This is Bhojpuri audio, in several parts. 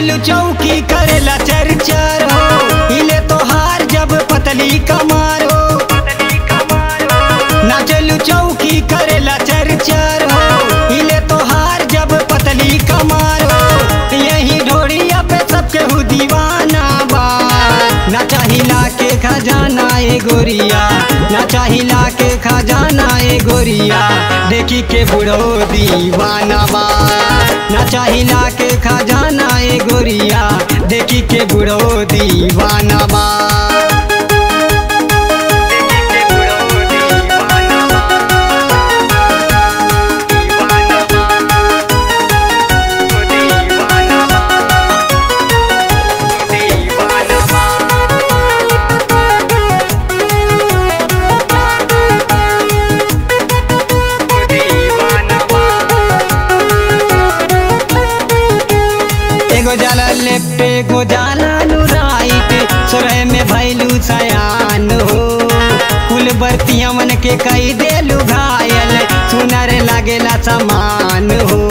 चलू चौकी करेला चर चर हो हिले तो हार जब पतली कमार हो ना चलू चौकी करेला चर चर हो हिले तो हार जब पतली कमार हो यही ढोड़िया पे सबके हु दीवाना बा ना चाहिला के खजाना ए गोरिया ना चाहिला के खजाना ए गोरिया देखी के बुढ़ो दीवाना बा ना चाहिला के खजाना ए गोरिया देखी के बुढ़ो दीवाना बा देखी के बुढ़ो दीवाना बा। दीवाना बा। ओ दीवाना बा। ओ दीवाना बा। एगो जाला लेफ्ट एगो जाला नु राइट सोरह में भैलू सयान हो कुल बर्तियमन के कई देलू घायल सुनर लागेला समान हो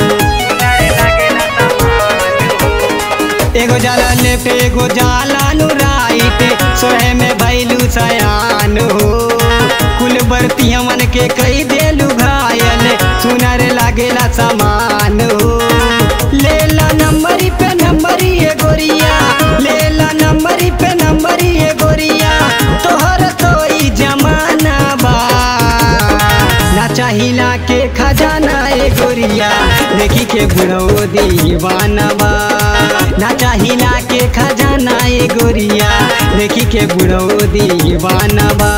एगो जाला लेफ्ट एगो जाला नु राइट सोहे में भैलू सयान हो कुल बर्तियमन के कई देलू घायल सुनर लागेला समान हो लेला नंबरी पे नंबरी ए गोरिया लेला नंबरी पे नंबरी ए गोरिया तोहर तो ई जमाना बा ना चाहिला के खजाना ए गोरिया देखी के बुढ़ो दीवाना बा ना चाहिला के खजाना ए गोरिया देखी के बुढ़ो दीवाना बा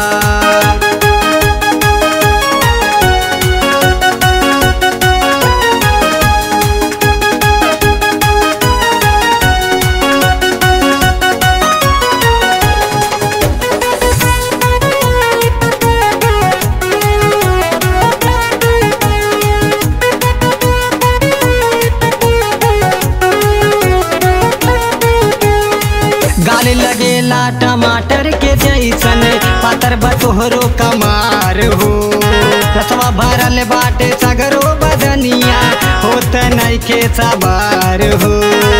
गाल लगेला टमाटर के जैसन पातर बतोहरो कमार हो रसवा भरल बाटे सगरो बदनिया होत नइखे सवार हो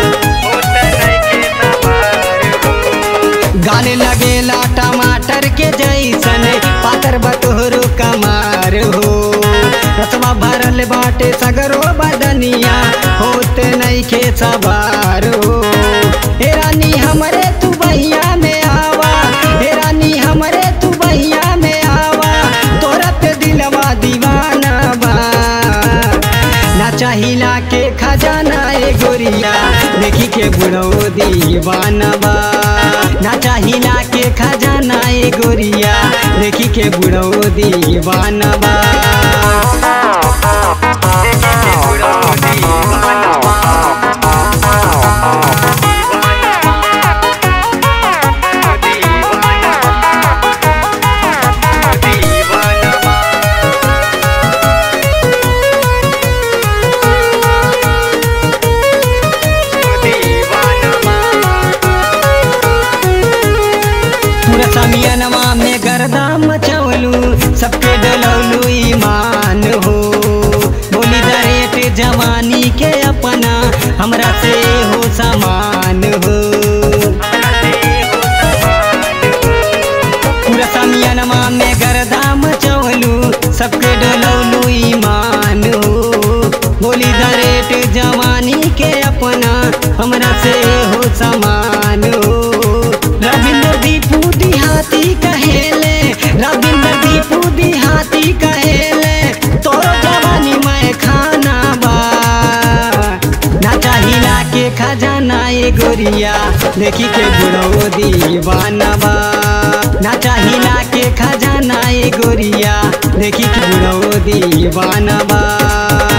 गाल लगेला टमाटर के जैसन पातर बतोहरो कमार हो रसवा भरल बाटे सगरो बदनिया होत नइखे सवार हो हे रानी हमरे तू बहिया में आवा हे रानी हमरे तू बहिया में आवा तोरा पे दिलवा दीवाना बा ना चाहिला के खजाना ए गोरिया देखी के बुढ़ो दीवाना बा ना चाहिला के खजाना ए गोरिया देखी के बुढ़ो दीवाना बा देखी के बुढ़ो दीवाना बा पूरा समियनवा में गर्दा मचौलू सबके डलौलू ईमान हो बोली दरेट जवानी के अपना हमरा से हो समान हो पूरा समियनवा में गर्दा मचौलू सबके डलौलू ईमान हो बोली दरेट जवानी के अपना हमरा से हो समान हो रविंद्र दीपू दिहाती कहेले रविंद्र दीपू दिहाती कहेले तोरो जवानी मैं खाना बा ना चाहिला के खजाना ए गोरिया देखी के बुढ़ो दीवाना बा ना चाहिला के खजाना ए गोरिया देखी के बुढ़ो दीवाना बा